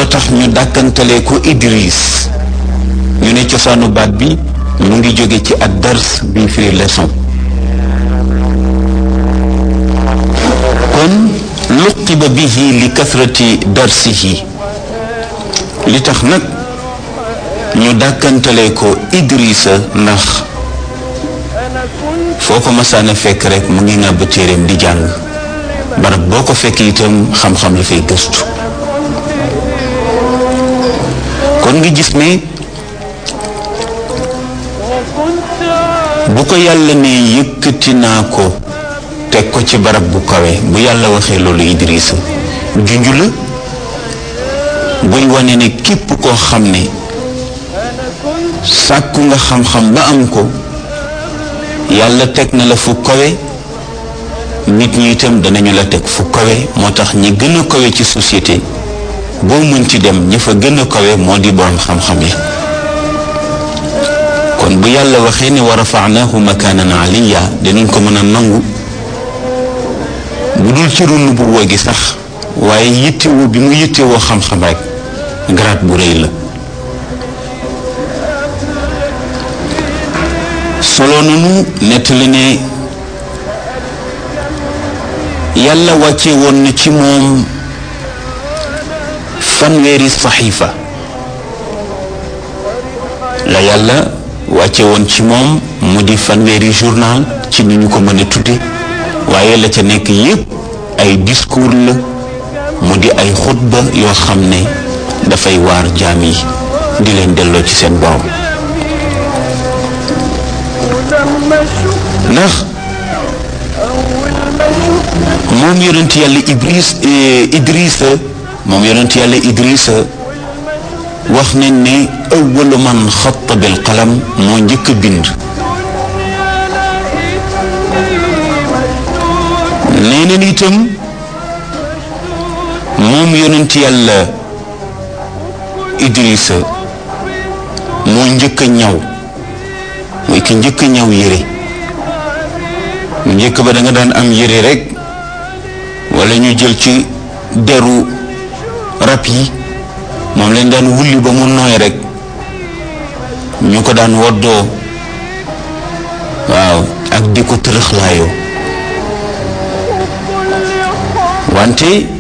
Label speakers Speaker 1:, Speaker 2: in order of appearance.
Speaker 1: looloo tax ñu dàkkantalee ko Idris ñu ne cosaanu baat bi mu ngi jóge ci ad dars bi firi leçon kon luqiba bihi li kasrati darsihi li tax nag ñu dàkkantalee ko Idrisa ndax foo ko masaana fekk rek mu ngi ngàbb téeréem di jàng barab boo ko fekk itam xam-xam la fay gëstu kon nga gis ne bu ko yàlla ne yëkkati naa ko teg ko ci barab bu kawe bu yàlla waxee loolu Idrissa junju la buy wane ne képp koo xam ne sàkku nga xam-xam ba am ko yàlla teg na la fu kawe nit ñi itam danañu la teg fu kawe moo tax ñi gën a kawe ci société boo mën ci dem ñi fa gën a kawe moo di borom xam-xam yi kon bu yàlla waxee ne wa rafa'nahu makaanan aliya dinañ ko mën a nangu bu dul ci runu bu woo gi sax waaye yittewoo bi mu yittewoo xam-xam rek garaat bu rëy la solo nanu nettali ne yàlla wàcce woon na ci moom fanweeri saxiifa la yàlla wàcce woon ci moom mu di fanweeri journal ci ni ñu ko mën a tudde waaye la ca nekk yépp ay discours la mu di ay xutba yoo xam ne dafay waar jaam yi di leen delloo ci seen borom ndax moom yonent yàlla Ibris Idrissa moom yonent yàlla Idrissa wax nañ ne awwalu man xatta bil qalam moo njëkk a bind nee na itam moom yonent yàlla Idrissa moo njëkk a ñaw mooy ki njëkk a ñaw yére mu njëkk ba da nga daan am yére rek wala ñu jël ci deru rab yi moom lañ daan wulli ba mu nooy rek ñu ko daan woddoo waaw ak di ko tërëxlaayoo wante